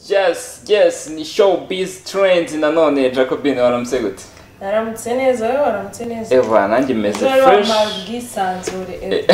yes yes ni showbiz trends nanone jacobine waramutse gute naramutse neza wowe waramutse neza eva nanjye meze rero fresh wambaye ubwisanzure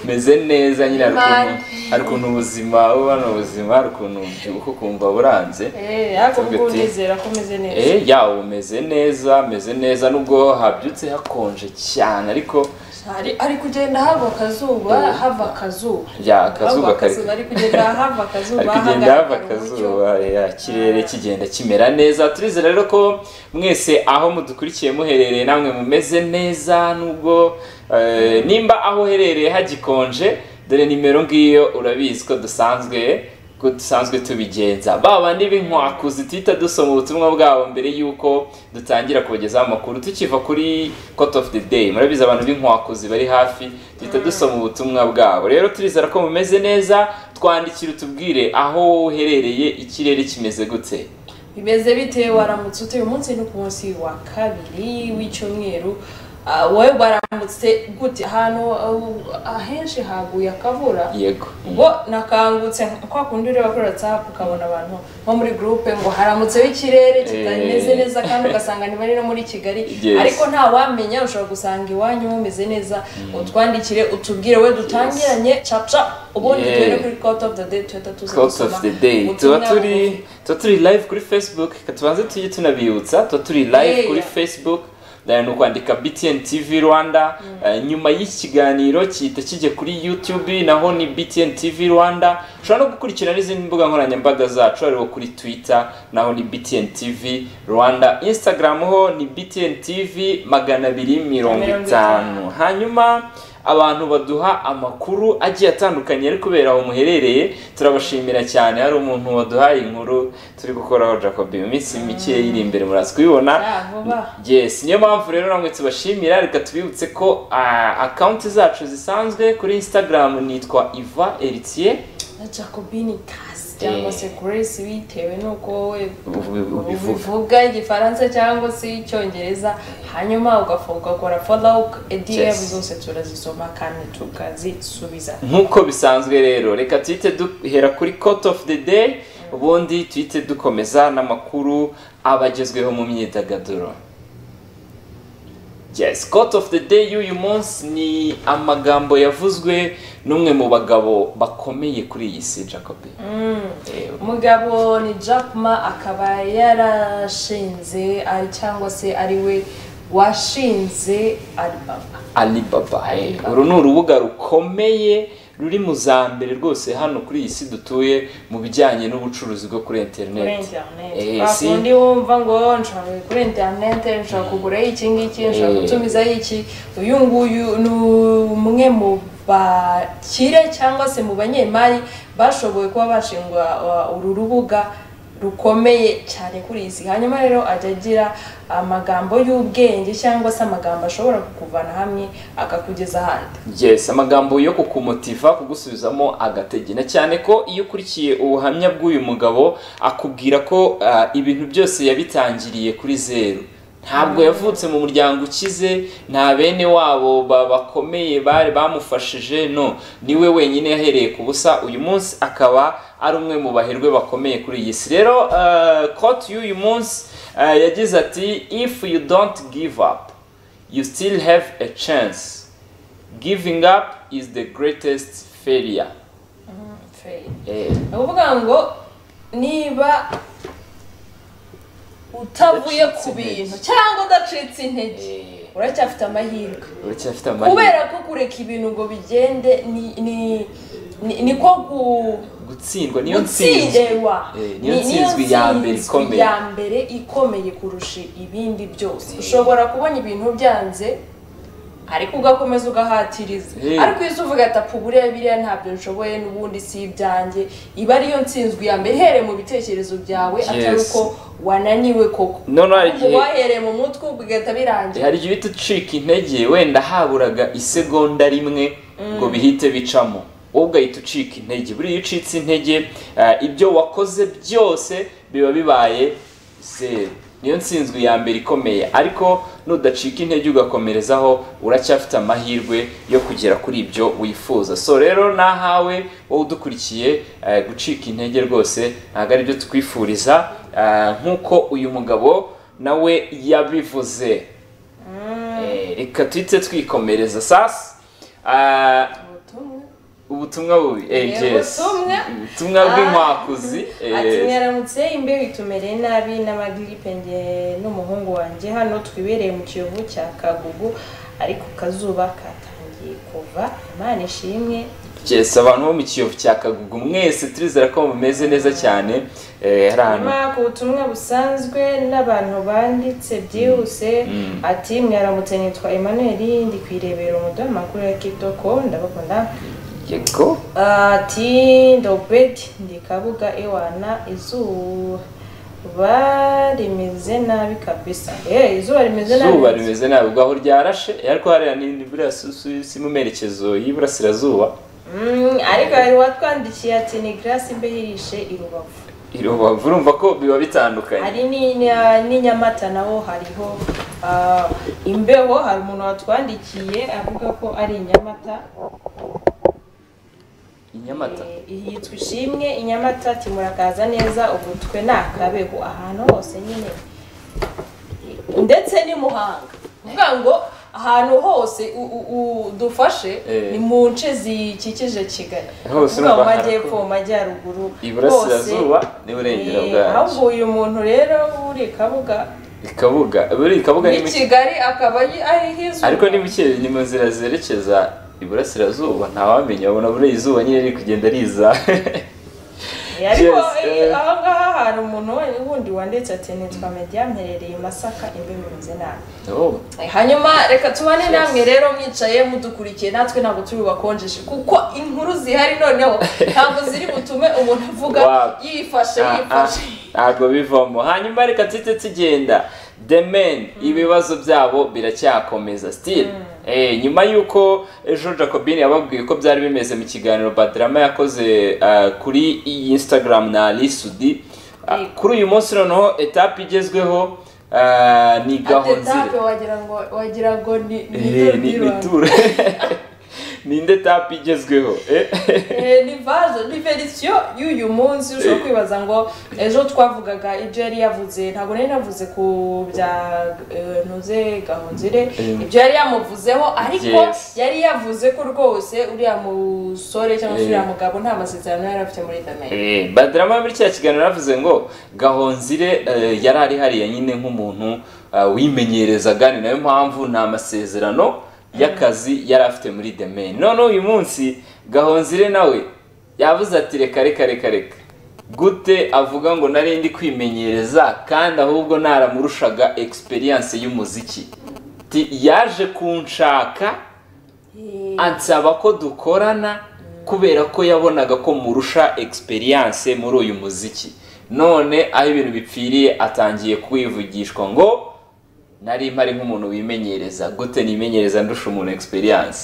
meze neza nyine hari ukuntu Man. hari ukuntu ubuzima uba ni ubuzima hari ukuntu ubyuka ukumva buranze eee ariko Tuvuge ubwo ati- ndizera ko umeze neza Eh, yawe umeze neza meze neza nubwo habyutse hakonje cyane ariko hari ari kugenda hava akazuba hava akazuba ya akazuba Hava kari ari kugenda hava akazuba ari kugenda hava hagaragara umucyo. akazuba ya ikirere kigenda kimera neza turizera rero ko mwese aho mudukurikiye muherereye namwe mumeze neza nubwo eh, nimba aho uherereye hagikonje dore nimero ngiyo urabizi ko dusanzwe ko dusanzwe tubigenza baba b'inkwakuzi duhita dusoma ubutumwa bwabo mbere y'uko dutangira kubagezaho amakuru tukiva kuri court of the day murabizi abantu b'inkwakuzi bari hafi duhita dusoma ubutumwa bwabo rero turizera ko mumeze neza twandikire utubwire aho wowe uherereye ikirere kimeze gute bimeze bite waramutse utuye umunsi ni ku munsi wa kabiri w'icyumweru Ah, wowe waramutse gute ahantu ah, ahenshi haguye akabura yego ubwo nakangutse kwa kundi ureba kuri whatsapp ukabona abantu nko muri groupe ngo haramutseho ikirere kitameze Eh. neza kandi ugasanga niba ari no muri kigali Yes. ariko nta wamenya ushobora gusanga iwanyu mumeze neza utwandikire utubwire we dutangiranye capca ubundi Yeah. tuhere kuri court of the day tuhita tuza Quotes gusoma of the day ubutumwa tuba turi tuba turi live kuri facebook reka tubanze tujye tunabibutsa tuba turi live Yeah. kuri facebook ni ukwandika btn tv rwanda Eh, nyuma y'iki kiganiro gihita kijya kuri youtube naho ni btn tv rwanda ushobora no gukurikira n'izindi mbuga nkoranyambaga zacu hariho kuri twitter naho ni btn tv rwanda instagram ho ni btn tv magana abiri mirongo Mirongo itanu itanu. hanyuma abantu baduha amakuru agiye atandukanye ari kubera aho muherereye turabashimira cyane hari umuntu waduhaye inkuru turi gukoraho jacob mu minsi mike iri imbere muraza kubibona Ya, vuba. yes niyo mpamvu rero namwe tubashimira reka tubibutse ko akawunti zacu zisanzwe kuri instagram nitwa iva eritiye na jacobini kasi cyangwa Eh. se grace bitewe n'uko wowe ubivuga ubivuga igifaransa cyangwa se icyongereza hanyuma ugafu- ugakora follow edm Yes. zose turazisoma kandi tukazisubiza nk'uko bisanzwe rero reka tuhite duhera kuri court of the day ubundi tuhite dukomeza n'amakuru abagezweho mu myidagaduro yes court of the day y'uyu munsi ni amagambo yavuzwe n'umwe mu bagabo bakomeye kuri iyi si jacobi umugabo ni Jack Ma akaba yarashinze ari- cyangwa se ari we washinze alibaba alibaba eh, Alibaba. uru ni urubuga rukomeye ruri mu za mbere rwose hano kuri iyi si dutuye mu bijyanye n'ubucuruzi bwo kuri kuri interineti interineti Eh, si- bakundi wumva ngo nshobora kuri interineti nshobora kuguraho iki ngiki nshobora Eh. gutumizaho iki uyu nguyu ni umwe mu bakire cyangwa se mu banyemari bashoboye kuba bashingwa uh, uru rubuga rukomeye cyane kuri izi hanyuma rero ajya agira amagambo y'ubwenge cyangwa se amagambo ashobora kukuvana hamwe akakugeza ahandi yes amagambo yo kukumotiva kugusubizamo agategena cyane ko iyo ukurikiye ubuhamya bw'uyu mugabo akubwira ko ah, ibintu byose yabitangiriye kuri zeru ntabwo yavutse mu muryango ukize nta bene wabo ba- bakomeye bari bamufashije no niwe wenyine yahereye ku busa uyu munsi akaba ari umwe mu baherwe bakomeye kuri iyi si rero ah, quote y'uyu munsi ah, yagize ati if you don't give up you still have a chance giving up is the greatest failure Fair. eh, ni ukuvuga ngo niba utavuye Udacitse ku bintu intege. cyangwa udacitse intege eh, uracyafite amahirwe uracyafite amahirwe kubera ko kureka ibintu ngo bigende ni- ni- ni- ni ko gu- gutsindwa niyo ntsinzi gutsinderwa Eh, Ni- niyo ntsinzwi ya mbere ntsinzwi ikomeye ya mbere ikomeye kurusha ibindi byose ushobora kubona ibintu byanze ariko ugakomeza ugahatiriza Eh. ariko iyo uza uvuga ati apfa buriya biriya ntabyo nshoboye n'ubundi si ibyanjye iba ariyo ntsinzwi ya mbere ihereye mu bitekerezo byawe atari Yes. uko wananiwe koko Noneho hari Ahubwo igihe- wahereye mu mutwe bigahita birangira hari igihe uhita ucika intege wenda haburaga isegonda rimwe ngo bihite bicamo wowe ugahita ucika intege buriya iyo ucitse intege eh, ibyo wakoze byose biba bibaye zeru niyo ntsinzwi ya mbere ikomeye ariko nudacika intege ugakomerezaho uracyafite amahirwe yo kugera kuri ibyo wifuza so rero nahawe wowe udukurikiye eh, gucika intege rwose ntabwo aribyo twifuriza ah, nk'uko uyu mugabo nawe yabivuze Eh, reka twite twikomereza sasa Ah, ubutumwa ubutumwa bubi eh, Eh, yes. ubutumwa. ubutumwa bw'inkwakuzi eh, ati mwaramutse imbeho itumereye nabi n'amagiripe njye n'umuhungu wanjye hano twibereye mu kiyovu cya kagugu ariko akazuba katangiye kuva imana ishimwe yes abantu bo mu kiyovu cya kagugu mwese turizera ko mumeze neza cyane eh, hari ahantu nyuma ku butumwa busanzwe n'abantu banditse byihuse Mm. ati mwaramutse nitwa emmanuel ndi kwirebera umuduha amakuru ya kitoko ndabakunda yego ati ndobeti ndi kabuga iwana izuba rimeze nabi kabisa Eh, izuba rimeze izuba nabi rimeze nabi ubwo aho ryarashe ariko hariya ni burasisi mu merekezo y'iburasirazuba Mm, ariko hari watwandikiye ati ni garasi mbe hirishe i rubavu i rubavu urumva ko biba bitandukanye hari ni- ni- n'i nyamata naho hariho ah, imbeho hari umuntu watwandikiye avuga ko ari i nyamata i nyamata Eh, yitwa ishimwe i nyamata ati murakaza neza ubu twe ni akabeho ahantu hose nyine ndetse n'i muhanga kuvuga ngo ahantu hose u- u- u- dufashe Eh. ni mu nce zikikije kigali Hose kuvuga mu urumva majyepfo mu majyaruguru iburasirazuba hose. n'iburengera Eh, bwacu ahubwo uyu muntu rero uri kabuga ikabuga buri ikabuga ni ni mu kigali akaba ari- ari h'izuba ariko ni muke ni mu nzira zerekeza iburasirazuba ntawamenya wabona buriya izuba nyine riri kugenda riza Eh, ariko Yes, eh, eh. aha ngaha hari umuntu wundi wanditse ati nitwa mediya mperereye i masaka imbeho rimeze nabi Oh, hanyuma reka tubane Yes. namwe rero mwicaye mudukurikiye natwe ntabwo turi bubakonjeshe kuko inkuru zihari noneho ntabwo ziri butume umuntu avuga Wow. yifashe ah, ah, yifashe ntabwo bivamo hanyuma reka tujye tugenda the men ibibazo byabo biracyakomeza still Eh, nyuma y'uko ejo jacobin yababwiye uko byari bimeze mu kiganiro badrama yakoze ah, kuri iyi instagram na alisudi Ah, Yego. kuri uyu munsi noneho etape igezweho ah, ni gahonzire atetape wagira ngo wagira ngo ni ni Eh, ni- itorero. ni tour ninde tapi igezweho eh? Eh, ni vaje ni verisiyo y'uyu munsi ushobora kwibaza ngo ejo twavugaga ibyo yari yavuze ntabwo nari navuze ku bya eh, ntuze gahunzire Eh. ibyo yari yamuvuzeho ariko Yes. yari yavuze ko rwose uriya musore cyangwa se Eh. uriya mugabo nta masezerano yari afite muri dameri Eh, badrama muri cya kiganiro yavuze ngo gahonzire eh, yari ari hariya nyine nk'umuntu eh, wimenyerezaga ni nayo mpamvu nta masezerano y'akazi yari afite muri demain none uyu munsi gahonzire nawe yavuze ati reka reka reka reka gute avuga ngo nari ndi kwimenyereza kandi ahubwo naramurushaga experience y'umuziki Ati, yaje kunshaka ansaba ko dukorana kubera ko yabonaga ko murusha experience muri uyu muziki none aho ibintu bipfiriye atangiye kwivugishwa ngo nari mpari nk'umuntu wimenyereza gute nimenyereza ndusha umuntu experience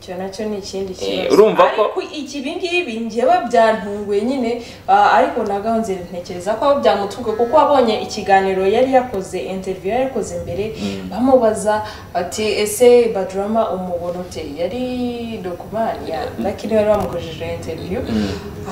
icyo nacyo ni ikindi Eh, kibazo urumva ko- ariko iki ibingibi njyewe byantunguye nyine ah, ariko na gahunzira ntekereza ko byamutunguye kuko wabonye ikiganiro yari yakoze interview yari yakoze mbere bamubaza ati ese badrama umubona ute yari dokumani ya lakini bari bamukojije interview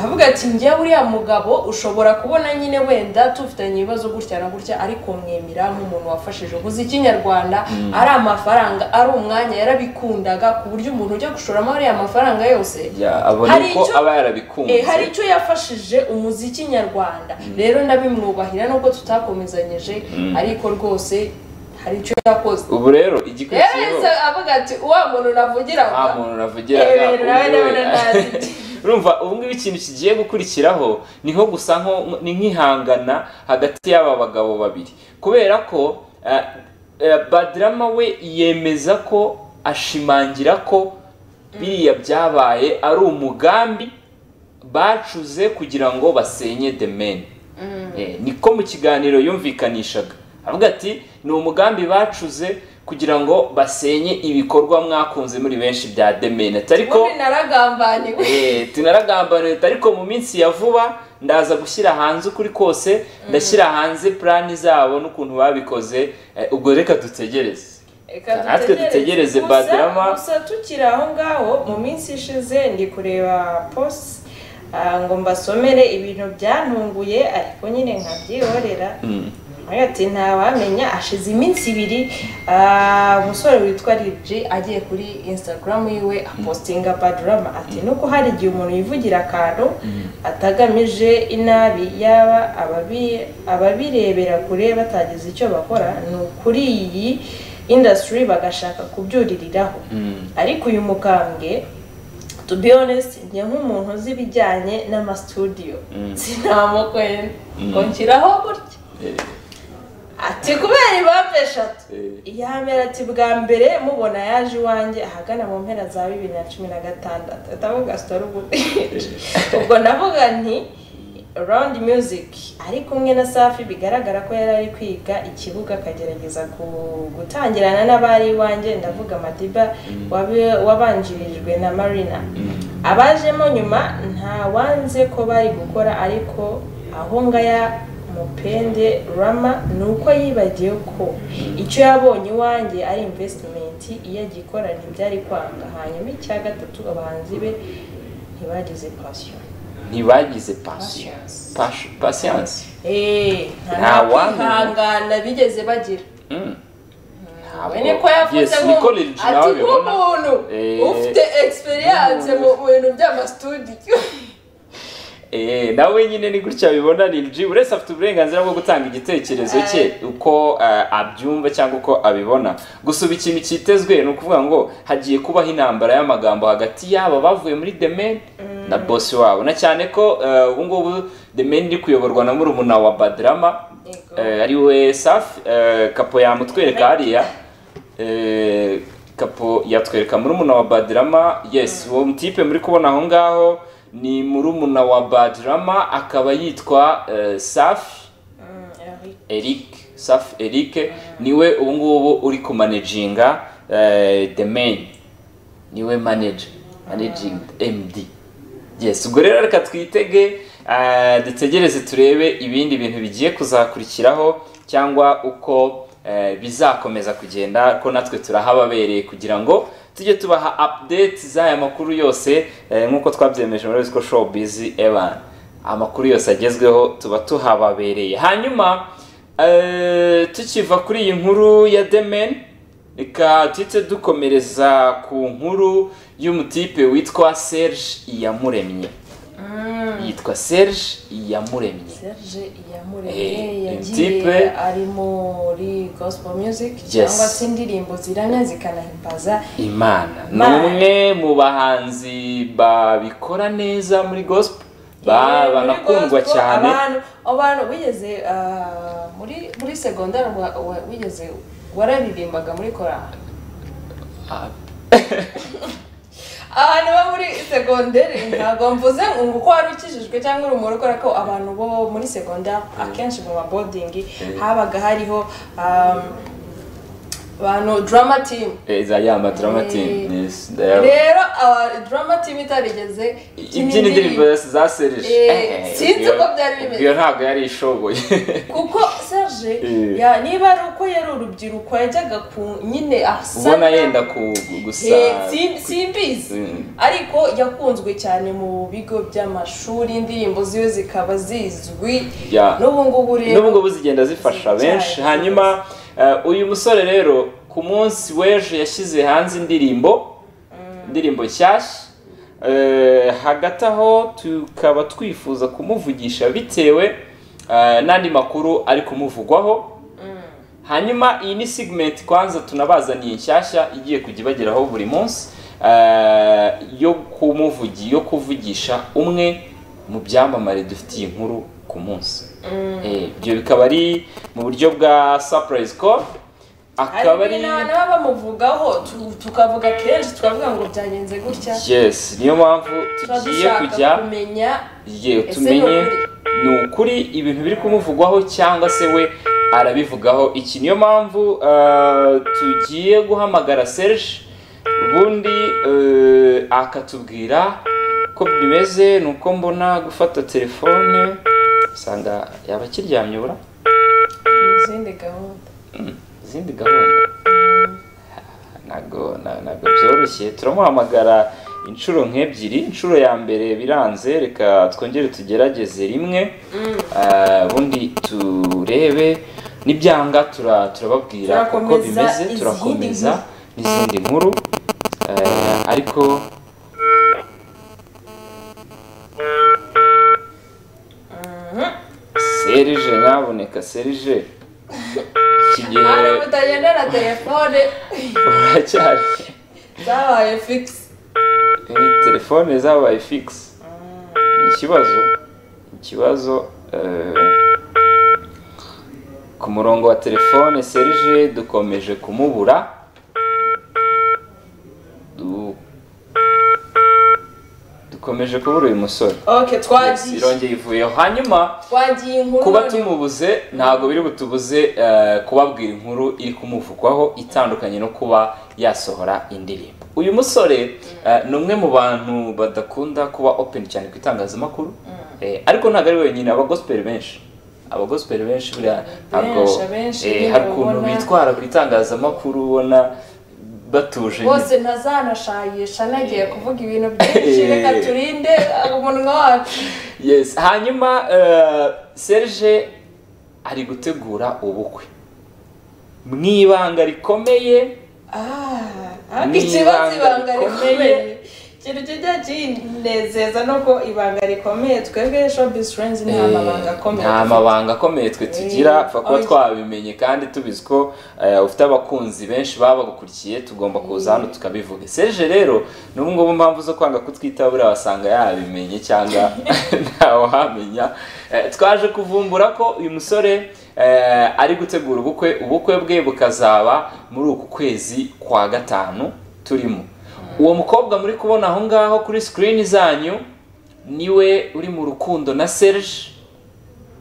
avuga ati njyewe uriya mugabo ushobora kubona nyine wenda tufitanye ibibazo gutya na gutya ariko mwemera nk'umuntu wafashije umuziki nyarwanda ari amafaranga ari umwanya yarabikundaga ku buryo umuntu ujya gushoramo ariya mafaranga yose Ya, abona Hari ko icyo- aba Eh, hari yarabikunze icyo yafashije umuziki nyarwanda rero ndabimwubahira nubwo tutakomezanyije ariko rwose hari icyo yakoze ubu rero rero igikurikiyeho yahise avuga ati wa muntu navugira nta ngo muntu navugira Eh, nawe ndabona ntazi. urumva ubu ngubu ikintu kigiye gukurikiraho ni nko gusa nko- ni nk'ihangana hagati y'aba bagabo babiri kubera ko eh, eh, badrama we yemeza ko ashimangira ko biriya byabaye ari umugambi bacuze kugira ngo basenye the men Eh, niko mu kiganiro yumvikanishaga avuga ati ni umugambi bacuze kugira ngo basenye ibikorwa mwakunze muri benshi bya demene ariko ubundi naragambaniwe tunaragambana leta ariko mu minsi ya vuba ndaza gushyira hanze ukuri kose ndashyira hanze purani zabo n'ukuntu babikoze eh, ubwo reka dutegereze Reka Natwe dutegereze Gusa- Badrama. gusa tukiri aho ngaho mu minsi ishize ndi kureba posi ngo mbasomere ibintu byantunguye ariko nyine nkabyihorera Mm. nawe ati ntawamenya ashize iminsi ibiri ah, umusore witwa ribji agiye kuri instagram yiwe apostinga badrama ati nuko hari igihe umuntu yivugira akantu atagamije inabi yaba ababi- ababirebera kure batagize icyo bakora ni ukuri iyi industry bagashaka kubyuririraho Mm. ariko uyu mukambwe to be honest njye nk'umuntu uzi ibijyanye n'amasudiyo sinamukwena ngo nshyiraho gutya Eh, ati kubera impamvu eshatu eh, yamera ati bwa mbere mubona yaje iwanjye ahagana mu mpera za bibiri na cumi na gatandatu atavuga sitori ubundi ubwo navuga nti round music ari kumwe na safi bigaragara ko yari ari kwiga ikibuga akagerageza ku- gutangirana n'abari iwanjye ndavuga madiba wabe- wabanjirijwe na marina abajemo nyuma nta wanze ko bari gukora ariko aho ngaya mupende rama ni uko yibagiwe ko icyo yabonye iwanjye ari invesitimenti iyo agikora ntibyari kwanga hanyuma icya gatatu abahanzi be ntibagize pasiyo ntibagize pasiyo Pas- pasiyanse Eh, Nta nta wamenya. kwihangana bigeze bagira Mm. Ntabwo. we niko yavuze Yes, nk'umu- niko Lil G nawe ati abibona. nk'umuntu Eh, ufite experience mu mu bintu by'amasudiyo Eh, nawe nyine ni gutya abibona Lil G uretse afite uburenganzira bwo gutanga igitekerezo cye uko eh, abyumva cyangwa uko abibona gusa ubu ikintu cyitezwe ni ukuvuga ngo hagiye kubaho intambara y'amagambo hagati y'aba bavuye muri The Men na bosi wabo na cyane ko eh, ubu ngubu The Men iri kuyoborwa na murumuna wa Badrama Yego. eh, ari we Safi eh, kapo yamutwereka hariya Eh, kapo yatwereka murumuna wa badirama yes uwo mutipe muri kubona aho ngaho ni murumuna wa badirama akaba yitwa eh, safi eric safi eric niwe ubu ngubu uri kumanejinga eh, the main niwe manager managing md yes ubwo rero reka twitege eh, dutegereze turebe ibindi bintu bigiye kuzakurikiraho cyangwa uko eh, bizakomeza kugenda ko natwe turahababereye kugira ngo tujye tubaha update z'aya makuru yose eh, nk'uko twabyemeje muri Riziko show bizi evan amakuru yose agezweho tuba tuhababereye hanyuma eh, tukiva kuri iyi nkuru ya demen reka tuhite dukomereza ku nkuru y'umutipe witwa serge iyamuremye yitwa serge iyamuremye serge Eh, iyamuremye Mtipe. yagiye ari muri gospel music Yes. cyangwa se indirimbo ziramya zikanahimbaza imana ni Imana. umwe mu bahanzi babikora neza muri gospel ba- Eh, muri banakundwa gospel, cyane abantu abantu wigeze ah, muri muri segondari wa- wa- wigeze wararirimbaga muri korali Ah, abantu bo muri segonderi ntabwo mvuze ngo uko wari ukijijwe cyangwa uri umuntu ukora ko abantu bo muri segonderi akenshi mu mabodingi habaga hariho um, abantu drama team eza ya madrama team Eh, yes, ndayabona. rero aba drama team itarigeze ikina ibyina indirimbo yose za serge Eh, Eh, sinzi ubwo- uko byari bimeze. ubwo iyo ntabwo yari ishoboye kuko serge Eh. ya- niba ari uko yari urubyiruko yajyaga ku nyine asa ubona nabi. yenda ku gusa Eh, sim- simbizi Mm. ariko yakunzwe cyane mu bigo by'amashuri indirimbo ziwe zikaba zizwi Yeah. n'ubu n'ubu ngubu rero ngubu zigenda zifasha Ziracyari benshi zose. hanyuma eh, uyu musore rero ku munsi w'ejo yashyize hanze indirimbo indirimbo nshyashya Eh, hagati aho tukaba twifuza kumuvugisha bitewe eh, n'andi makuru ari kumuvugwaho hanyuma iyi ni segment kwanza tunabazaniye nshyashya igiye kujya ibageraho buri munsi eh, yo kumuvugi yo kuvugisha umwe mu byamamare dufitiye inkuru ku munsi Eh, ibyo bikaba ari mu buryo bwa surprise call akaba hari ari n'aba bamuvugaho tu- tukavuga kenshi tukavuga ngo byagenze gutya yes niyo mpamvu tuba tugiye dushaka kujya kumenya ye Ese tumenye ni ukuri? ni ukuri ibintu biri kumuvugwaho cyangwa se we arabivugaho iki niyo mpamvu eh, tugiye guhamagara serge ubundi eh, akatubwira uko bimeze ni uko mbona gufata telefone usanga yaba akiryamyura izindi gahunda izindi gahunda ntabwo na- ntabwo byoroshye turamuhamagara inshuro nk'ebyiri inshuro ya mbere biranze reka twongere tugerageze rimwe Ah, ubundi turebe n'ibyanga tura- turababwira uko Turakomeza bimeze izindi turakomeza nkuru. n'izindi nkuru Ah, ariko serije nyabuneka serije iki gihe hari utagendera telefone uracyari zabaye fikisi Eh, telefone zabaye fikisi ni ikibazo ikibazo eh, ku murongo wa telefone serije dukomeje kumubura Du- dukomeje kubura uyu musore oke Yes, twagiye irongeye ivuyeho hanyuma twagiye inkuru kuba none- tumubuze ntabwo biri butubuze eh, kubabwira inkuru iri kumuvugwaho itandukanye no kuba yasohora indirimbo uyu musore eh, ni umwe mu bantu badakunda kuba open cyane ku itangazamakuru Eh, ariko ntabwo ari wenyine abagosiperi benshi abagosiperi benshi buriya ntabwo Benshi, abenshi, eh, nyine hari ukuntu ubona- bitwara ku itangazamakuru ubona batuje nyine. bose ntazanashayisha nagiye kuvuga ibintu byinshi Eh. reka turinde umunwa wacu yes hanyuma eh, serge ari gutegura ubukwe mu ibanga rikomeye Ah, Ni ibanga ikibazo ibanga rikomeye rikomeye. ikintu kijya kinezeza no ko ibanga rikomeye twebwe showbiz friends nta mabanga akomeye nta mabanga akomeye twe tugira Eh, pfa kuba oya. twabimenye kandi tubizi ko eh, ufite abakunzi benshi baba bagukurikiye tugomba kuza hano tukabivuga serge rero n'ubu ngubu mpamvu zo kwanga kutwitaho buriya wasanga yabimenye cyangwa ntawahamenya Eh, twaje kuvumbura ko uyu musore eh, ari gutegura ubukwe ubukwe bwe bukazaba muri uku kwezi kwa gatanu turimo uwo mukobwa muri kubona aho ngaho kuri sikirini zanyu niwe uri mu rukundo na serge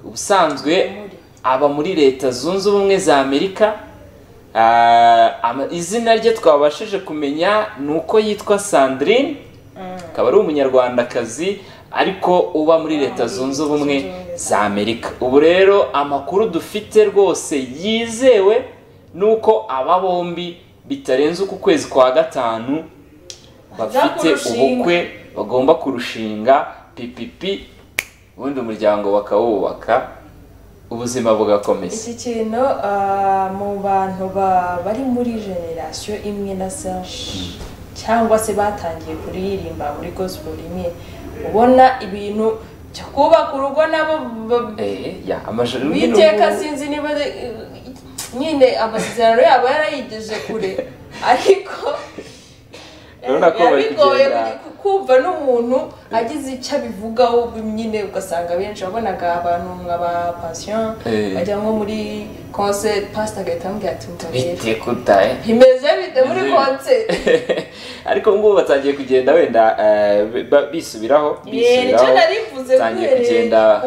ubusanzwe Muri. aba muri leta zunze ubumwe za amerika Ah, ama- izina rye twabashije kumenya ni uko yitwa sandrine akaba ari umunyarwandakazi ariko uba muri leta zunze ubumwe za amerika ubu rero amakuru dufite rwose yizewe ni uko aba bombi bitarenze uku kwezi kwa gatanu bafite kurushinga. ubukwe bagomba kurushinga pipipi ubundi umuryango bakawubaka ubuzima bugakomeza iki kintu ah, mu bantu ba- bari muri generasiyo imwe na serge cyangwa se batangiye kuririmba muri gospel imwe ubona ibintu byo kubaka urugo nabo ba- Eh, ya amajoro witeka sinzi niba ari- nyine amasezerano yabo yarayigeje kure ariko Urabona ko bari yabigoye kugenda- ku- kumva n'umuntu agize icyo abivugaho nyine ugasanga abenshi wabonaga abantu nka ba passion Eh. bajya nko muri concert pastor agahita amubwira ati "Umva rero, bite kutaye bimeze bite muri Bimeze bite?" concert ariko ubu ngubu batangiye kugenda wenda eh, ba- bisubiraho Eh, nicyo bisubiraho nari mvuze batangiye kugenda-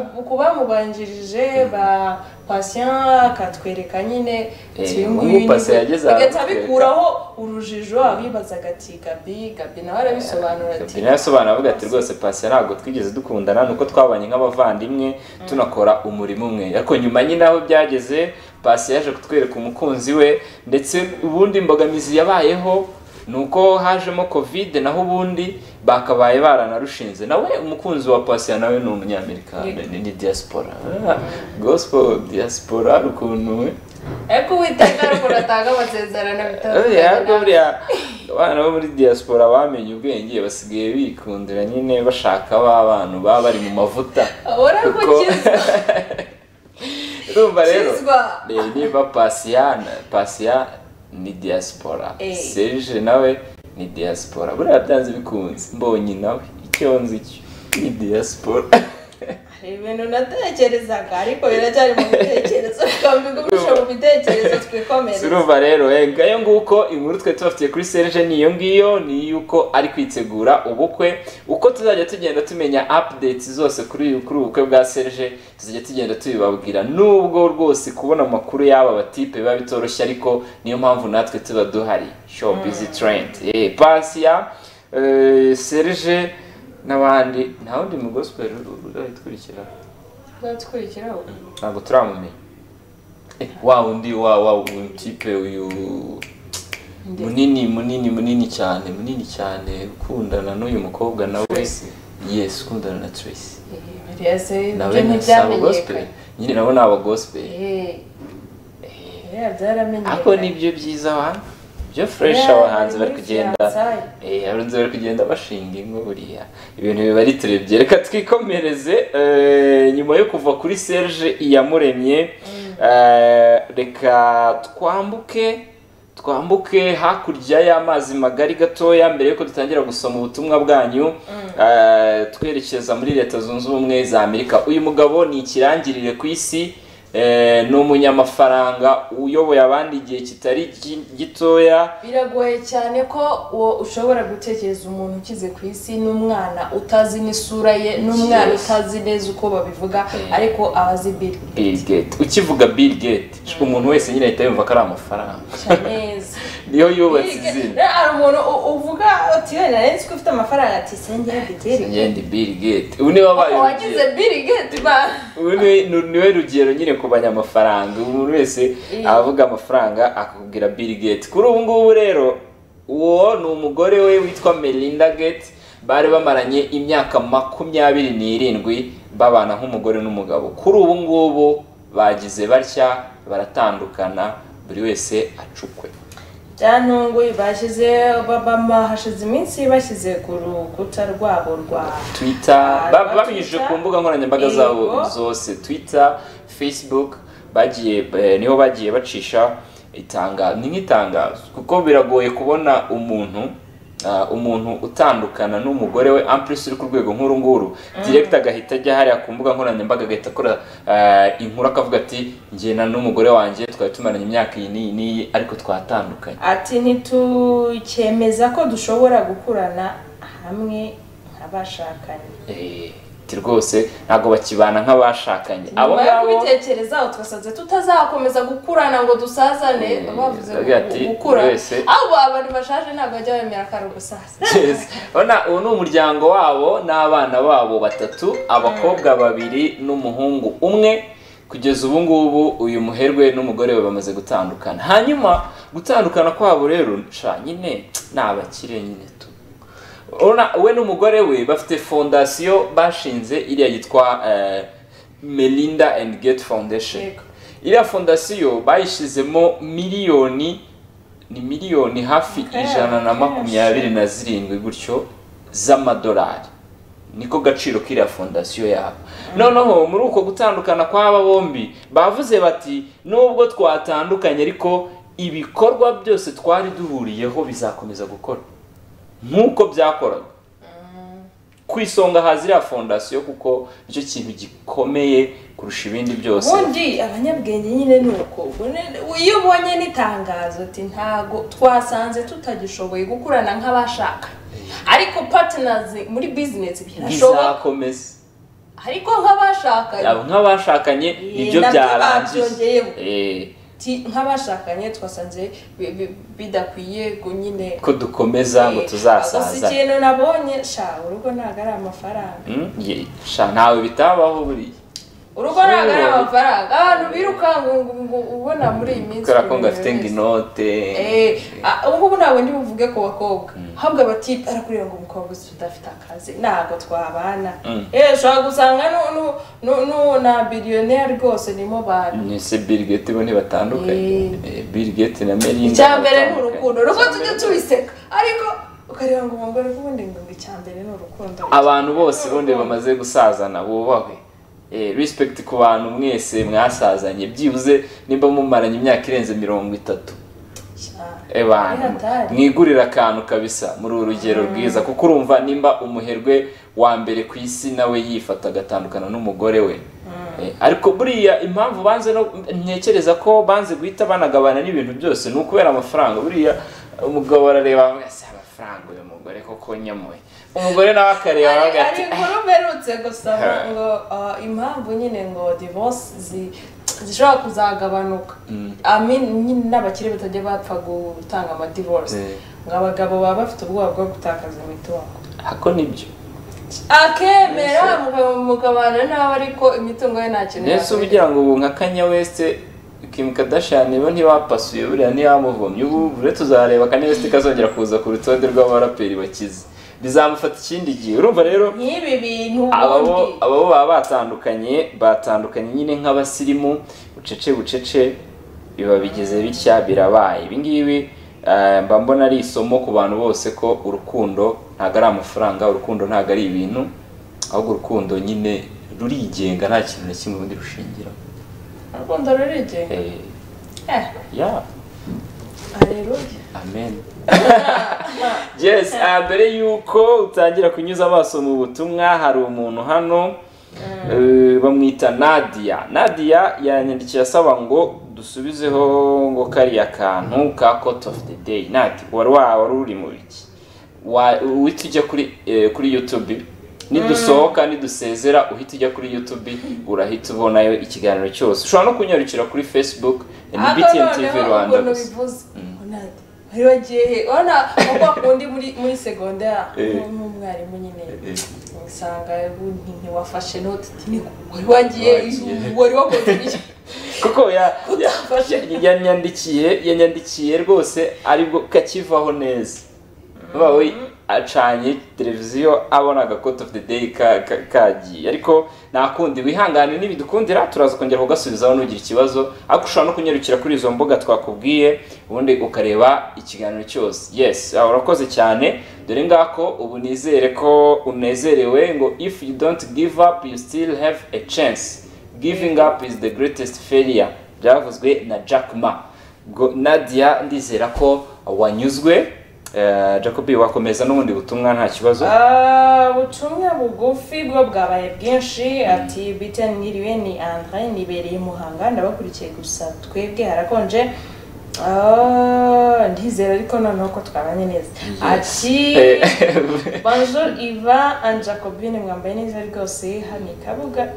kubamubanjirije ba patient akatwereka nyine Eh, ati, uyu ubu nguyu ni Patient we. yageze ahantu Agahita atwereka. abikuraho urujijo abibazaga ati gabi gabi nawe arabisobanura ati Kabila yasobanura avuga ati rwose pasi ntabwo twigeze dukundana ni uko twabanye nk'abavandimwe tunakora umurimo umwe ariko nyuma nyine aho byageze pasi yaje kutwereka umukunzi we ndetse ubundi imbogamizi yabayeho ni uko hajemo kovide naho ubundi bakabaye baranarushinze nawe umukunzi wa pasi nawe ni umunyamerika Yego. ni ni diaspora Ah, gospel diaspora hari ukuntu we ariko uwiteka ariko uratanga amasezerano buriya bitandukanye buriya abana bo muri diaspora bamenye ubwenge basigaye bikundira nyine bashaka ba bantu baba bari mu mavuta abona ko Kuko- kizwa urumva rero Kizwa. eh, niba pasiyana pasiya ni diaspora Eh. serge nawe ni diaspora buriya byanze bikunze mbonye nawe icyo nzi cyo ni diaspora hari ibintu natekerezaga ariko biracyari mu bitekerezo twambigumisha mu bitekerezo twikomereze Urumva rero eh, ngayo nguko inkuru twe tubafitiye kuri Serge ni iyo ngiyo ni yuko ari kwitegura ubukwe uko tuzajya tugenda tumenya updates zose kuri kuri ubukwe bwa Serge tuzajya tugenda tubibabwira nubwo rwose kubona amakuru y'aba batipe biba bitoroshye ariko niyo mpamvu natwe tuba duhari show busy trend eh pasi ya Serge n'abandi nta wundi mu gospel urayikurikiraho twadukurikiraho ntabwo turamumenya Eh, wa undi wa wa tipe uyu munini munini munini cyane munini cyane ukundana n'uyu mukobwa nawe Tracy. yes ukundana na tracy biriya se nawe ibyo ntasaba gospel ntibyamenyekanye nyine nabo ni aba gospel Eh, biriya byaramenyekanye ako nibyo byiza abantu byo fresh Yeah, abahanzi bari bari kugenda fiyansaye. eh abahanzi bari kugenda bashinga ingo buriya ibintu biba ari turebye reka twikomereze eh, nyuma yo kuva kuri Serge iyamuremye eh, reka twambuke twambuke hakurya y'amazi magari gatoya mbere yuko dutangira gusoma ubutumwa bwanyu eh, twerekeza muri leta zunze ubumwe za amerika uyu mugabo ni ikirangirire ku isi Eh, ni umunyamafaranga uyoboye abandi igihe kitari gi- gitoya biragoye cyane ko uwo ushobora gutekereza umuntu ukize ku isi n'umwana utazi n'isura ye n'umwana Yes. utazi neza uko babivuga Eh. ariko abazi Bill Bill Gates ukivuga Bill Gates umuntu wese nyine ahita yumva ko ari amafaranga cyane neza niyo yubatse Bill Gates- izina rero hari umuntu u- uvuga uti wenda nari nzi ko ufite amafaranga ati sengera Bill Gates ngende Bill Gates ubu niwe wabaye wagize urugero. Bill Gates ba Ubu niwe- nu- niwe rugero nyine ku banyamafaranga umuntu wese Eh. avuga amafaranga akakubwira Bill Gates kuri ubu ngubu rero uwo ni umugore we witwa Melinda Gates bari bamaranye imyaka makumyabiri n'irindwi babana nk'umugore n'umugabo kuri ubu ngubu bagize batya baratandukana buri wese acukwe byantunguye bashyize babama hashize iminsi bashyize ku rukuta rwabo rwa twitter Ah, ba- rwa babinyujije Twitter. ku mbuga nkoranyambaga Yego. zabo zose twitter facebook bagiye eh, niho bagiye bacisha itangazo ni nk'itangazo kuko biragoye kubona umuntu ah, umuntu utandukana n'umugore we amplisi uri ku rwego nk'uru nguru direkita agahita ajya hariya ku mbuga nkoranyambaga agahita akora ah, inkuru akavuga ati njyena n'umugore wanjye twari tumaranye imyaka iyi n'iyi n'iyi ariko twatandukanye ati ntitukemeza ko dushobora gukurana hamwe nk'abashakanye Eh, ati rwose ntabwo bakibana nk'abashakanye abo nyuma yo ngabo kubitekerezaho twasanze tutazakomeza gukurana ngo dusazane Eh, bavuze ngo agira ati, gukura buri wese- abo abantu bashaje ntabwo bajya bemera akaro gusaza Yes. Urabona, uwo ni umuryango wabo n'abana babo batatu abakobwa babiri n'umuhungu umwe kugeza ubu ngubu uyu muherwe n'umugore we bamaze gutandukana hanyuma gutandukana kwabo rero sha nyine ni abakire nyine tu Urabona, we n'umugore we bafite fondasiyo bashinze iriya yitwa eh, melinda and gate foundation Yego. iriya fondasiyo bayishyizemo miliyoni ni miliyoni hafi Okay, ijana na kenshi. makumyabiri na zirindwi gutyo z'amadolari niko gaciro k'iriya fondasiyo yabo noneho muri uko gutandukana kw'aba bombi bavuze bati nubwo twatandukanye ariko ibikorwa byose twari duhuriyeho bizakomeza gukora nk'uko byakoraga ku isonga haza iriya fondasiyo kuko nicyo kintu gikomeye kurusha ibindi byose ubundi abanyabwenge nyine ni uko ubwo ne- iyo ubonye n'itangazo ati ntago twasanze tutagishoboye gukurana nk'abashaka ariko patinazi muri bizinesi birashoboka bizakomeza ariko nk'abashakanye abo nk'abashakanye nibyo nabyo byarangiye babyongeyeho. Eh, Ti- nk'abashakanye twasanze bi- bi- bidakwiye ngo nyine ko dukomeza ngo gusa tuzasaza ikintu nabonye sha urugo ntabwo ari amafaranga Mm, ye- sha ntawe bitabaho buriya urugo ntabwo ari Sure. amafaranga abantu birukanka ngo- ngo ubona muri iyi minsi kubera ko buri ngo afite ngo wese. inote Eh, ah, ubu ngubu ntabwo ndi buvuge ku bakobwa ahubwo abati arakureba ngo umukobwa uzi udafite akazi ntabwo twabana Mm. eh ushobora gusanga nu- nu- nu- nu- na biliyoneri rwose nimo bantu ese Bill Gates bo ntibatandukanye Eh, Bill Gates na Melinda icya mbere ni baratandukanye. urukundo ruko tujya Icya mbere- tubiseka ariko ukareba ngo umugore ubundi ngo icya mbere ni urukundo abantu bose ubundi bamaze gusazana bubahwe Eh, respect ku bantu mwese mwasazanye byibuze nimba mumaranye imyaka irenze mirongo itatu cyane abantu Biratari. mwigurira akantu kabisa muri uru rugero rwiza kuko urumva nimba umuherwe wa mbere ku isi nawe yifata agatandukana n'umugore we Eh, ariko buriya impamvu banze no ntekereza ko banze guhita banagabana n'ibintu byose ni ukubera amafaranga buriya umugabo arareba wese amafaranga uyu mugore koko nyamuye umugore nawe akareba Ari- aravuga ari ati inkuru mperutse gusaba Ha. ngo ah, impamvu nyine ngo divorce zi- zishobora kuzagabanuka I mean, nyine n'abakire batajya bapfa gutanga amadivorce Eh. ngo abagabo baba bafite ubwoba bwo gutakaza imitungo ako nibyo akemera mukabana nawe ariko imitungo ye nta kintu ndetse uba ugira ngo ubu nka kanya wese Kim Kardashian bo ntibapasuye buriya ntibamuvomye ubu uretse uzareba kanya wese kazongera kuza ku rutonde rw'abaraperi bakize bizamufata ikindi gihe urumva rero nk'ibi bintu ababo ubundi ababo baba batandukanye batandukanye nyine nk'abasirimu bucece bucece biba bigeze bitya birabaye ibi ngibi eh, mba mbona ari isomo ku bantu bose ko urukundo ntabwo ari amafaranga urukundo ntabwo ari ibintu ahubwo urukundo nyine rurigenga nta kintu na kimwe ubundi rushingiraho urukundo rurigenga Eh, eh ya aleluya amen yes ah, mbere y'uko utangira kunyuza amaso mu butumwa hari umuntu hano eh, bamwita nadia nadia yanyandikiye asaba ngo dusubizeho ngo kariya kantu ka court of the day nati wari wa- wari uri mu biki Wa- uhita ujya kuri eh, kuri youtube nidusohoka nidusezera uhita ujya kuri youtube urahita ubonayo ikiganiro cyose ushobora no kunyarukira kuri facebook eh, ni ariko btn tv noneho rwanda ukuntu gusa bivuze onade wari wagiye he urabona uko akundi muri muri segondera Eh. nk'umwarimu nyine Eh. usanga ubundi ntiwafashe note uti ni wari wagiye Wagiye. wari wakoze iki kuko ya- ya- Utafashe. ya- yanyandikiye yanyandikiye rwose aribwo kakivaho neza Vuba we acanye televiziyo abona agakoto of the day ka- ka- kagiye ariko nta kundi wihangane n'ibidukundira turaza kongera kugasubizaho nugira ikibazo ariko ushobora no kunyarukira kuri izo mbuga twakubwiye ubundi ukareba ikiganiro cyose yes ah, urakoze cyane dore ngako ubu nizere ko unezerewe ngo if you don't give up you still have a chance giving up is the greatest failure byavuzwe na jack ma Ubwo nadia ndizera ko wanyuzwe Eh, jacob wakomeza n'ubundi butumwa nta kibazo Ah, ubutumwa bugufi bwo bwabaye bwinshi ati bita niriwe ni andre nibereye muhanga ndabakurikiye gusa twebwe harakonje Ah, ndizera ariko noneho ko twabanye neza ati Eh, bonjour iva and jacobine mwambaye neza rwose hano i kabuga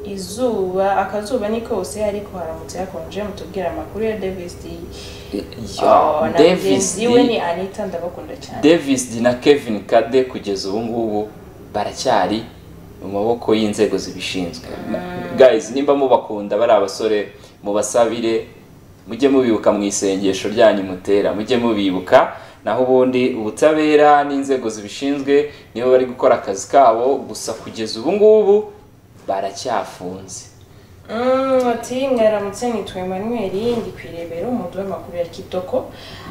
izuba akazuba ni kose ariko haramutse hakonje mutubwire amakuru ya davis d Oh, na davis mugenzi we ni D- anita ndabakunda cyane davis D na kevin kade kugeza ubu ngubu baracyari mu maboko y'inzego zibishinzwe guys nimba mubakunda bari abasore mubasabire mujye mubibuka mu isengesho ryanyu mutera mujye mubibuka naho ubundi ubutabera n'inzego zibishinzwe nibo bari gukora akazi kabo gusa kugeza ubu ngubu baracyafunze Mm, ati mwaramutse nitwa Emmanuel ndi kwirebera umudu w'amakuru ya Kitoko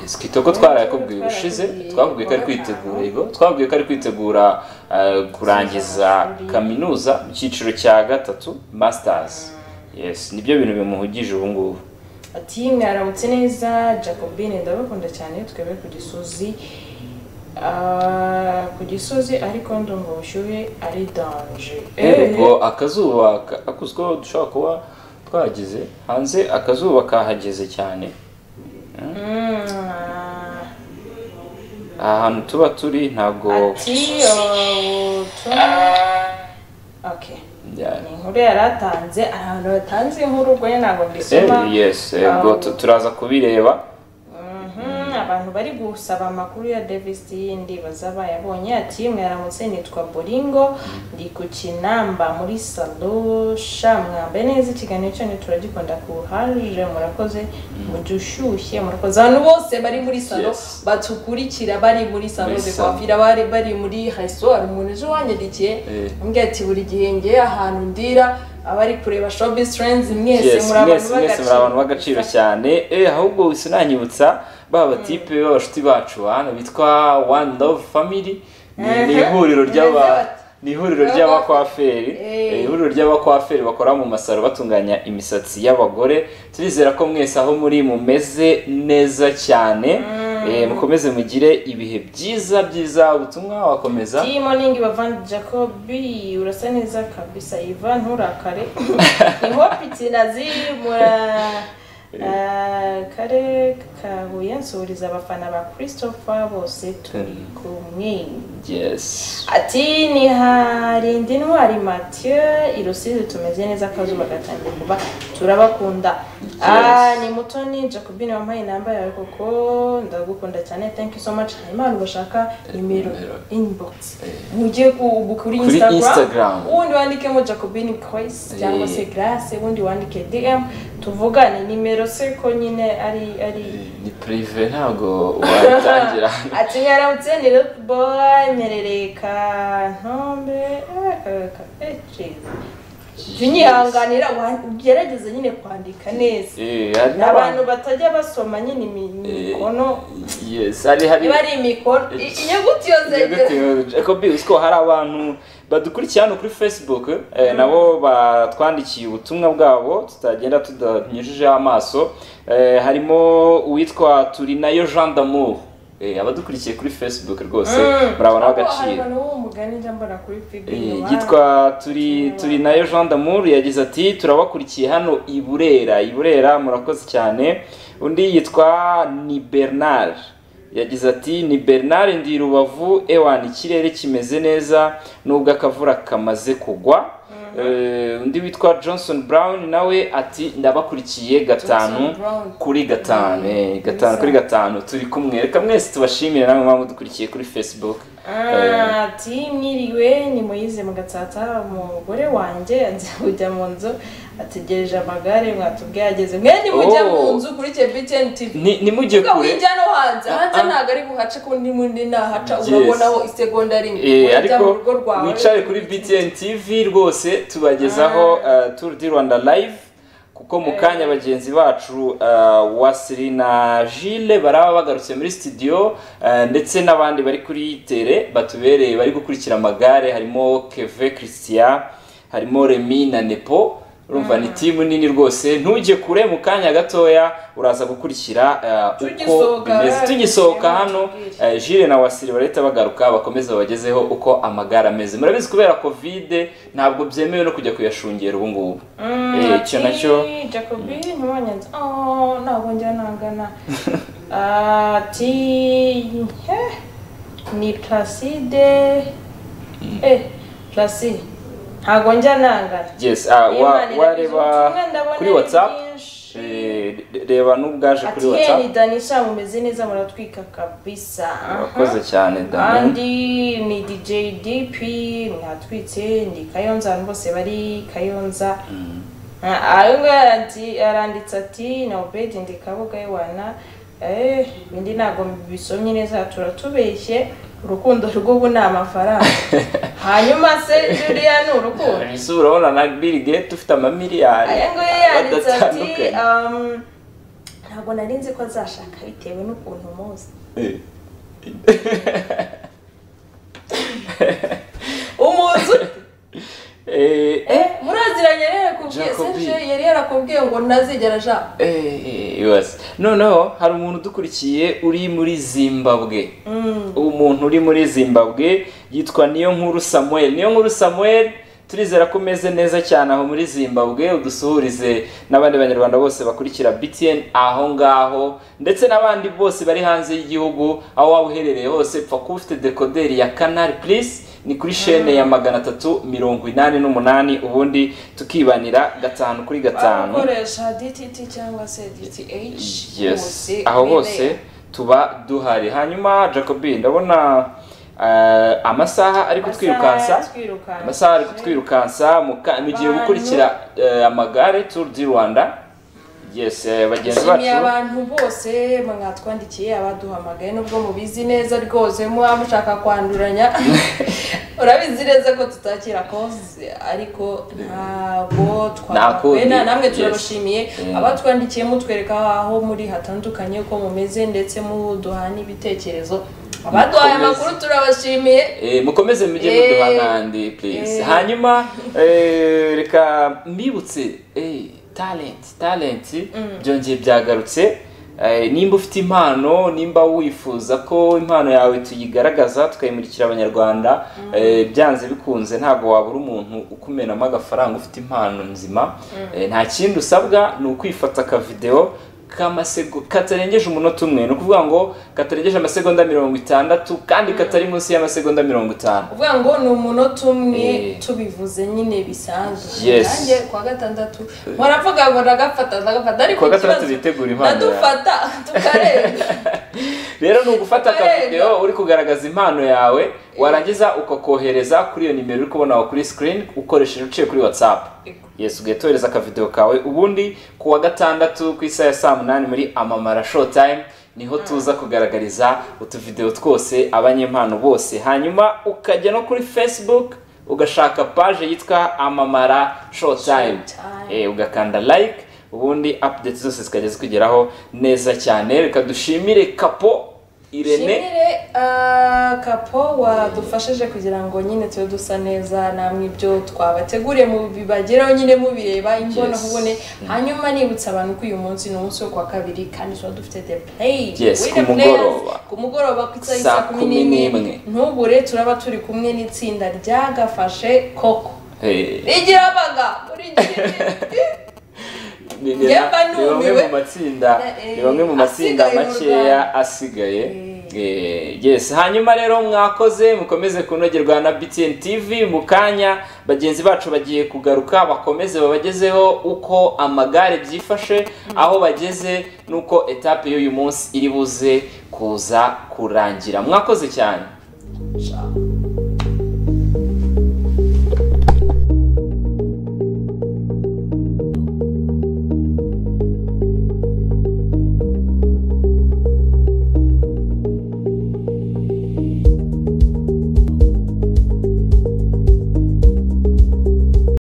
Yes, kitoko twarayakubwiye ubushize twabwiye ko ari kwitegura yego twabwiye ko ari kwitegura eh, kurangiza kaminuza mu cyiciro cya gatatu masters yes nibyo bintu bimuhugije ubu ngubu ati mwaramutse neza Jacobine ndabakunda cyane twebwe ku Gisozi Ah, ku Gisozi ariko ndumva ubushyuhe ari danger ubwo akazuba ka- akuzweho dushobora kuba twagize hanze akazuba kahageze cyane Mm, aha hantu tuba turi ntabwo ati oh, tu- okay Yeah. ni inkuru yari atanze ahantu yatanze inkuru ubwo ye ntabwo mbisoma Eh, yes eh, ubwo tu- turaza kubireba Mhm, abantu bari gusaba amakuru ya davis yindi bazaba yabonye ati mwaramutse nitwa boringo ndi ku kinamba muri salo sha mwambaye neza ikiganiro cyanyu turagikunda kuhaje murakoze mujye ushyushye murakoze abantu bose bari muri salo Yes. batukurikira bari muri salo Muri de salon. coiffure bari bari muri resitora umuntu ejo wanyandikiye Eh. ambwira ati buri gihe ngewe ahantu ndira abari kureba showbiz trends mwese Yes, muri abantu mwese mwese muri abantu b'agaciro cyane eh ahubwo sinanyibutsa ba batipe b'abashuti bacu hano bitwa one love family ni ni Mhm. ihuriro ry'aba Bameze bate? ni ihuriro Baba- ry'abakwaferi Eh. Eh, ihuriro ry'abakwaferi bakora mu masaro batunganya imisatsi y'abagore turizera ko mwese aho muri mumeze neza cyane Eh, mukomeze mugire ibihe byiza byiza ubutumwa wakomeza Iyi morning Bavan Jacobi urasa neza kabisa Ivan nturakare. Ni hope itinazi mura Ah, kare kahuye nsuhuriza abafana ba christopher bose turi kumwe yes ati ni harindi ntwari mathieu i rusizi tumeze neza akazuba gatangiye kuva turabakunda Ah, ni mutoni jacobine wampaye inamba yawe kuko ndagukunda cyane thank you so much imana ubashaka nimero Nimero. inbox Eh, mujye ku- kuri Kuri Instagram. instagram ubundi wandikemo jacobine croix cyangwa se Eh. grace ubundi wandike dm tuvugane nimero se ko nyine ari ari ni purive ntabwo wabitangira ati nyaramutse ni rutboy mperereye kantombe eh, ka- ka- eh, jeez. jya unyihanganira wa- ugerageze nyine kwandika neza Eh, hari abantu n'abantu batajya basoma nyine imi- Eh, imikono yes hari hari iba ari imikono i- inyuguti yo zegera Jacob uziko hari abantu badukurikiye hano kuri Facebook eh, nabo batwandikiye ubutumwa bwabo tutagenda tudanyujijeho amaso eh, harimo uwitwa Turinayo Jean d'Amour eh, abadukurikiye kuri Facebook rwose murabona hari agaciro abantu bo mu mugani njya mbona kuri fibi Eh, inyuma. yitwa turi turi nayo Jean d'Amour yagize ati turabakurikiye hano i Burera i Burera murakoze cyane undi yitwa ni Bernard yagize ati ni Bernard ndi Rubavu ewana ikirere kimeze neza nubwo akavura kamaze kugwa Eh, undi witwa Johnson Brown nawe ati ndabakurikiye gatanu Johnson Brown. kuri gatanu eh, gatanu kuri gatanu turi kumwe reka mwese tubashimire namwe mwaba mudukurikiye kuri Facebook Ah, ati mwiriwe ni muyize mu gatsata umugore wanjye agiye kujya mu nzu ategereje amagare mwatubwiye ageze mwene mujye Oh. mu nzu kuri btn tv Ni- nimujye Vuga kure wijya no hanze hanze Ah, ah. ntabwo ari buhace ko undi mundi nahaca Yes. urabonaho isegonda rimwe Eh, Ujya mu ariko rugo rwawe. wicare kuri BTN TV rwose tubagezaho uh, Tour du Rwanda live kuko mu kanya bagenzi bacu uh, Wasiri na Gilles baraba bagarutse muri studio uh, ndetse n'abandi bari kuri tele batubereye bari gukurikira amagare harimo Keve Christian harimo Remy na Nepo urumva ni timu nini rwose ntujye kure mu kanya gatoya uraza gukurikira uh, uko Tugisohoka, bimeze tugisohoka hano tubwire. eh, Jules na Wasiri barahita bagaruka bakomeza babagezeho uko amagara ameze murabizi kubera kovide ntabwo byemewe no kujya kuyashungera ubu ngubu Eh, icyo nacyo jacobi ntiwanyanze oh ntabwo njya nangana ati he ni placide eh placide ntabwo njya nangana yes ah, wa- Imana irabizi, wareba ubutumwa ndabona kuri ari whatsapp bwinshi. eh, re- reba n'ubwaje kuri ati he ni whatsapp danisha mumeze neza muratwika kabisa urakoze cyane dani kandi ni dj dp mwatwitse ni kayonza abantu bose bari kayonza Ah, ayo ngayo ati- aranditse ati na obedi ndi kabuga y'iwana eh bindi ntabwo bisomye neza turatubeshye urukundo rw'ubu ni amafaranga hanyuma se juriya ni urukundo ese urabona na Bill Gates ufite amamiliyari aya nguye yanditse ati badatandukanye. um, ntabwo nari nzi ko azashaka bitewe n'ukuntu muzi Eh. umuzu Eh, eh muraziranye rero kubwiye Jacobi. serge yari yarakubwiye ngo ntazigera aja yose noneho hari umuntu udukurikiye uri muri zimbabwe umuntu uri muri zimbabwe yitwa niyo nkuru samuel niyo nkuru samuel turizera ko umeze neza cyane aho muri zimbabwe udusuhurize n'abandi banyarwanda bose bakurikira btn aho ngaho ndetse n'abandi bose bari hanze y'igihugu aho waba uherereye hose pfa kuba ufite dekoderi ya canal plus ni kuri shene ya magana atatu mirongo inani n'umunani ubundi tukibanira gatanu kuri gatanu bakoresha dtt cyangwa se dth yes aho hose tuba duhari hanyuma jacobi ndabona eh, amasaha ari kutwirukansa amasaha ari kutwirukansa mu ka- mu gihe Abantu. gukurikira eh, amagare tour du rwanda yes eh, bagenzi nshimiye bacu abantu bose mwatwandikiye abaduhamagaye nubwo mubizi neza rwose muba mushaka kwanduranya urabizi neza ko tutakira koze ariko ntabwo Ntakundi, twakwena namwe yes. turabashimiye Mm. abatwandikiye mutwereka aho muri hatandukanye uko mumeze ndetse muduha n'ibitekerezo abaduhaye Mukomeze. amakuru turabashimiye Eh, mukomeze mujye Eh, muduha n'andi please eh. hanyuma eh, reka mbibutse eh, talent talent byongeye byagarutse Eh, nimba ufite impano nimba wifuza ko impano yawe tuyigaragaza tukayimurikira abanyarwanda eh, byanze bikunze ntabwo wabura umuntu ukumenamo agafaranga ufite impano nzima Eh, nta kindi usabwa ni ukwifata akavidewo kamasego katarengeje umunota umwe ni ukuvuga ngo katarengeje amasegonda mirongo itandatu kandi katari munsi y'amasegonda mirongo itanu uvuga ngo ni umunota umwe Eh. tubivuze nyine bisanzwe Yes. nanjye kuwa gatandatu muravuga ngo ndagafata ndagafata ariko Kuwa gatandatu ikibazo, bitegura impano yawe. ndadufata tukarenga rero ni ugufata Yego. akavidewo uri kugaragaza impano yawe warangiza ukakohereza kuri iyo nimero uri kubona aho kuri sikirini ukoresheje uciye kuri watsapu Yego. yesu ugahita wohereza akavidewo kawe ubundi ku wa gatandatu ku isaha ya saa munani muri amamara showtime niho tuza kugaragariza utuvidewo twose abanyempano bose hanyuma ukajya no kuri facebook ugashaka paje yitwa amamara showtime Showtime. Eh, ugakanda like ubundi update zose zikajya zikugeraho neza cyane reka dushimire kapo irene shimire ah, kapo wadufashije kugira ngo nyine tube dusa neza namwe ibyo twabateguriye mu bibageraho nyine mubireba Yes. imbonankubone hanyuma nibutsa abantu ko uyu munsi ni umunsi wo kuwa kabiri kandi tuba dufite the play Yes, with the ku players. mugoroba. ku mugoroba ku isaha Saa y'i saa kumi kumi n'imwe. n'imwe ntubure turaba turi kumwe n'itsinda ryagafashe koko Eh, rigirabaga muri ni ni- ni Njyewe mba bamwe numiwe. mu matsinda Eh, ni bamwe mu matsinda asigaye mu makeya asigaye Eh. Eh, yes hanyuma rero mwakoze mukomeze kunogerwa na btn tv mu kanya bagenzi bacu bagiye kugaruka bakomeze babagezeho uko amagare byifashe aho bageze n'uko etape y'uyu munsi iri buze kuza kurangira mwakoze cyane